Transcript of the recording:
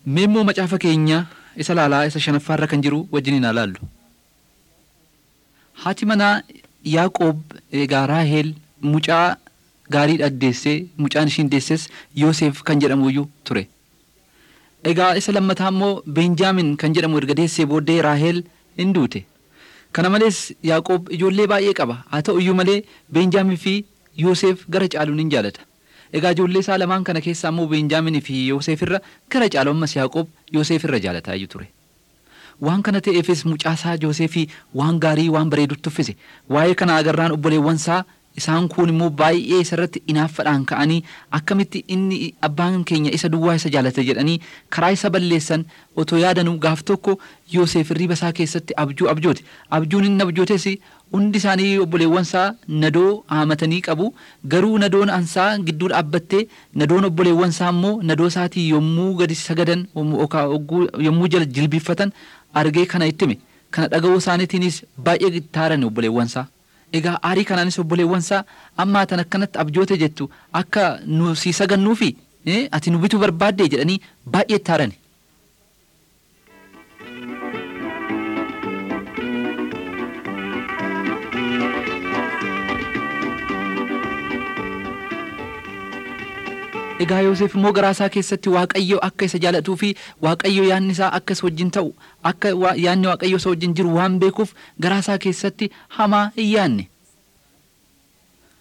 Mee immoo macaafa keenya isa laalaa isa shanaffaarra kan jiru wajjin haa laallu. Haati manaa Yaaqoob egaa Raaheel mucaa gaarii addeessee mucaan ishiin deesses Yoosef kan jedhamuyyuu ture. Egaa isa lammataa immoo Beenjaamin kan jedhamu erga deessee booddee Raaheel hin duute. Kana malees Yaaqoob ijoollee baay'ee qaba. Haa ta'u iyyuu malee Beenjaamin fi Yoosef gara caaluun hin jaalata. Egaa ijoollee isaa lamaan kana keessaa immoo Beenjaamin fi Yoosef irra gara caalu ammas Yaaqoob Yoosef irra jaalataa iyyuu ture. Waan kana ta'eefis mucaasaa Yoosefii waan gaarii waan bareedutti uffise. Waa'ee kana agarraan obboleewwan isaa isaan kun immoo baay'ee isarratti inaaffaadhaan ka'anii akkamitti inni abbaan keenya isa duwwaa isa jaalate jedhanii karaa isa balleessan otoo yaadanuu gaaf tokko Yoosef riba isaa keessatti abjuu abjoote. Abjuun inni abjootes hundi isaanii obboleewwan isaa nadoo haamatanii qabu garuu nadoon ansaa gidduu dhaabbattee nadoon obboleewwan isaa immoo nadoo isaatii yommuu gadi sagadan yommuu jala jilbiffatan argee kana ittime kana dhaga'uu isaaniitiinis baay'ee taaran obboleewwan isaa. Egaa aarii kanaanis obboleewwan isaa ammaa tan akkanatti abjoote jettu akka nu si sagannuu fi ati nu bituu barbaadde jedhanii baay'ee taaran. Egaa Yoosef immoo garaa isaa keessatti Waaqayyo akka isa jaalatuu fi Waaqayyo yaanni isaa akka isa wajjin ta'u akka yaanni Waaqayyo isa wajjin jiru waan beekuuf garaa isaa keessatti hamaa hin yaanne.